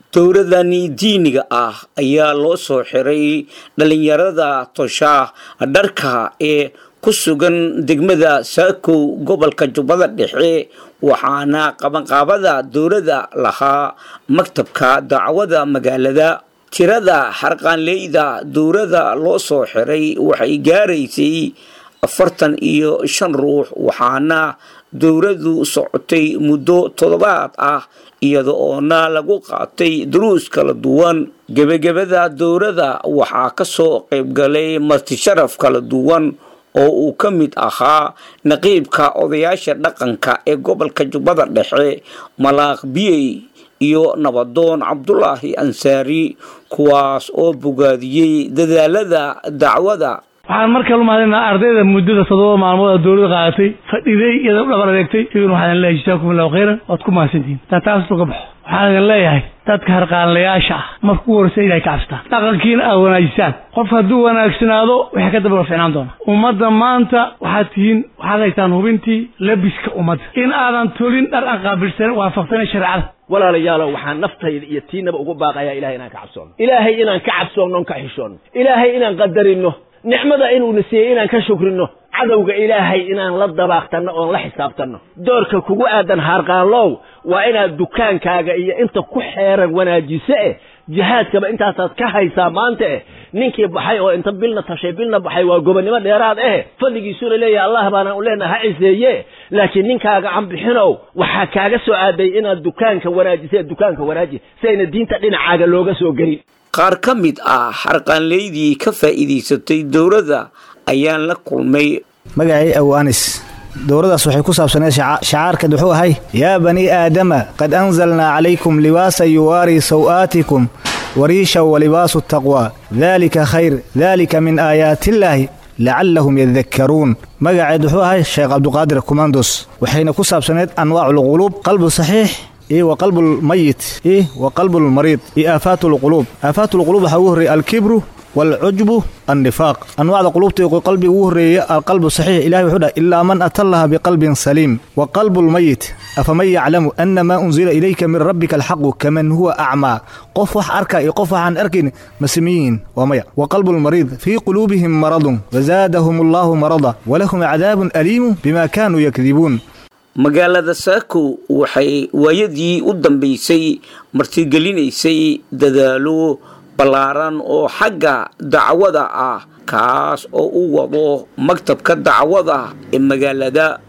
dowladani diiniga ah ayaa loo soo xiray dhalinyarada tosha dharka ee ku sugan degmada saakow gobolka jubbada dhexe waxaana qabanqaabada dowladda lahaa maktabka dacwada magaalada tirada xarqaanleyda dowladda loo soo xiray waxay gaaraysay afartan iyo shan ruux waxaana dowladdu socotay muddo toddobaad ah iyada oona lagu qaatay duruus kala duwan gebagabada dowladda waxaa ka soo qaybgalay martisharaf kala duwan oo uu ka mid ahaa naqiibka odayaasha dhaqanka ee gobolka jubbada dhexe malaaq biyey iyo nabadoon cabdulaahi ansaari kuwaas oo bogaadiyey dadaalada dacwada waxaan mar kale umahadinaa ardayda muddada toddoba maalmood oo dowladda qaadatay fadhiday iyada u dhabar adeegtay idin waxaan idin leeyahay jazaakum allahu khayran waad ku mahadsantihiin taa taas uga baxo waxaan idin leeyahay dadka harqaanlayaasha ah marka ugu horreysa inay ka cabsataan dhaqankiina aad wanaajisaan qof hadduu wanaagsanaado waxay ka daba ficnaan doonaa ummadda maanta waxaad tihiin waxaad haytaan hubintii labiska ummadda in aadan tolin dhar aan qaabilsanin waafaqsanay shareecada walaalayaalow waxaan naftayda iyo tiinaba ugu baaqayaa ilahay inaan ka cabsoono ilaahay inaan ka cabsoonno on ka xishoonno ilaahay inaan qadarino nicmada inuuna siiyey inaan ka shukrino cadowga ilaahay inaan la dabaaqtanno oon la xisaabtanno doorka kugu aadan haarqaanlow waa inaad dukaankaaga iyo inta ku xeeran wanaajiso eh jihaadkaba intaasaad ka haysaa maanta eh ninkii baxay oo inta bilna tashay bilna baxay waa gobonnimo dheeraad eh fadligiisuna leeyahay allah baana u leenaha ha ciseeye laakiin ninkaaga aan bixinow waxaa kaaga soo aaday inaad dukaanka wanaajisa dukaanka wanaaji si ayna diinta dhinacaaga looga soo gelin qaar ka mid ah xarqaanleydii ka faa'iidaysatay dowladda ayaan la kulmay magacii aw anis dowladdaas waxay ku saabsaneed shacaarkeed wuxuu ahay yaa banii aadama qad anzalnaa calaykum libaasa yuwaarii saw'aatikum wariisha walibaasu taqwaa daalika khayr daalika min aayaatiillaahi lacallahum yadakkaruun magaceed wuxuu ahay sheekh cabduqaadir kumandos waxayna ku saabsaneed anwaaculquluub qalbu saxiix iyo wa qalbulmayit iyo wa qalbulmariid iyo aafaatulquluub aafaatulquluub waxaa ugu horreeyey alkibru waalcujbu annifaaq anwaacda quluubta qalbiga ugu horreeya alqalbu saxiix ilahi wuxuu dhahay ilaa man atallaha biqalbin saliim wa qalbulmayit afaman yaclamu ana maa unzila ilayka min rabbika alxaqu kaman huwa acmaa qof wax arka iyo qof waxaan arkayn ma samiyiin waa maya wa qalbulmariid fii quluubihim maradun wazaadahum allaahu marada walahum cadaabun aliimu bima kaanuu yakdibuun magaalada saako waxay waayadii u dambaysay martigelinaysay dadaalo ballaaran oo xagga dacwada ah kaas oo u wado maktabka dacwada ee magaalada